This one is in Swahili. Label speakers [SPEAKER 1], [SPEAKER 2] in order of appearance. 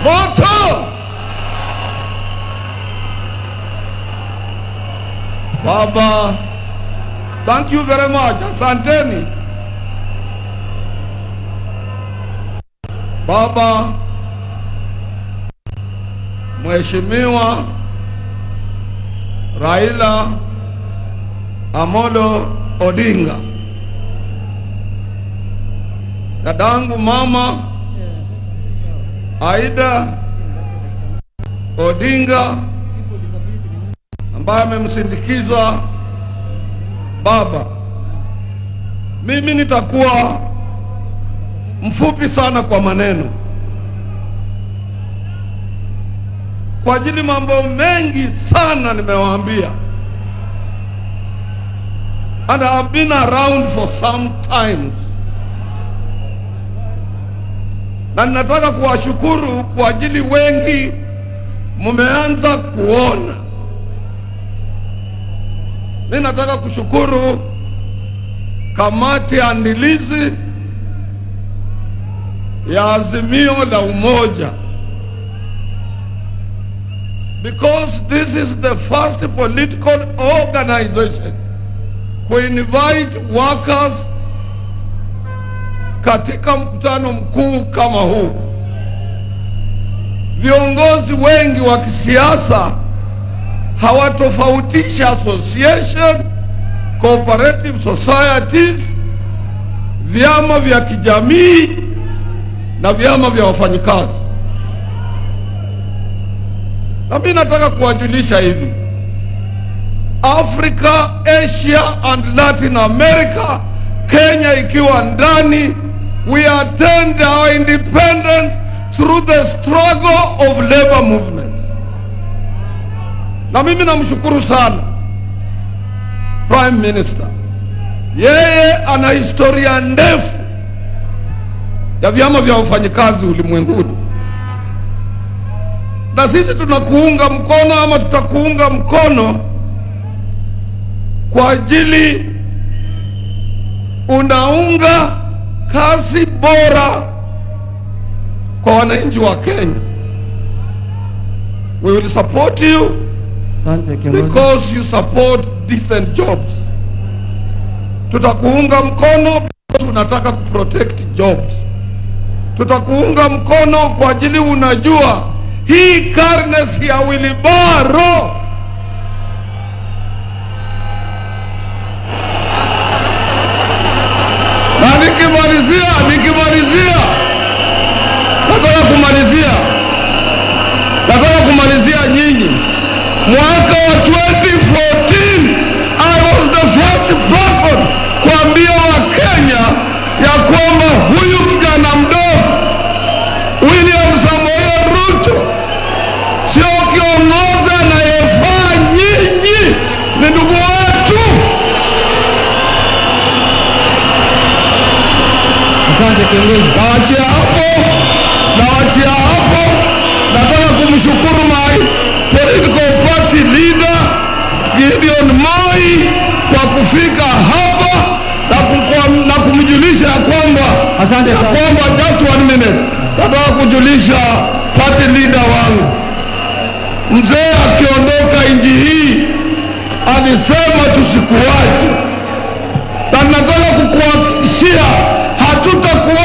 [SPEAKER 1] moto. Baba, thank you very much. Asanteni Baba. Mheshimiwa Raila Amolo Odinga, dadangu mama Aida Odinga ambaye amemsindikiza baba. Mimi nitakuwa mfupi sana kwa maneno, kwa ajili mambo mengi sana nimewaambia, and I have been around for some times, na ninataka kuwashukuru kwa ajili wengi mmeanza kuona. Mimi nataka kushukuru kamati ya andilizi ya Azimio la Umoja because this is the first political organization kuinvite workers katika mkutano mkuu kama huu. Viongozi wengi wa kisiasa hawatofautisha association, cooperative societies, vyama vya kijamii na vyama vya wafanyikazi. Na mimi nataka kuwajulisha hivi, Africa, Asia and Latin America, Kenya ikiwa ndani, we attained our independence through the struggle of labor movement. Na mimi namshukuru sana Prime Minister, yeye ana historia ndefu ya vyama vya wafanyikazi ulimwenguni, na sisi tunakuunga mkono ama tutakuunga mkono kwa ajili unaunga kazi bora kwa wananchi wa Kenya. We will support you
[SPEAKER 2] Asante kiongozi.
[SPEAKER 1] because you support decent jobs. Tutakuunga mkono because unataka kuprotect jobs. Tutakuunga mkono kwa ajili unajua hii karne si ya wilibaro. Na nikimalizia, nikimalizia, nataka kumalizia, nataka kumalizia nyinyi mwaka wa 2014 I was the first person kuambia Wakenya ya kwamba huyu kijana mdogo William Samoei Ruto sio kiongozi anayefaa, nyinyi ni ndugu wetu.
[SPEAKER 2] Asante kiongozi.
[SPEAKER 1] Nawachia hapo, nawachia hapo. Nataka kumshukuru my political party leader Gideon Moi kwa kufika hapa na, kumkwa- na kumjulisha ya kwamba
[SPEAKER 2] Asante
[SPEAKER 1] ya
[SPEAKER 2] sana.
[SPEAKER 1] kwamba just one minute, nataka kujulisha party leader wangu mzee akiondoka nchi hii alisema tusikuache, na nataka kukuhakikishia hatutakuacha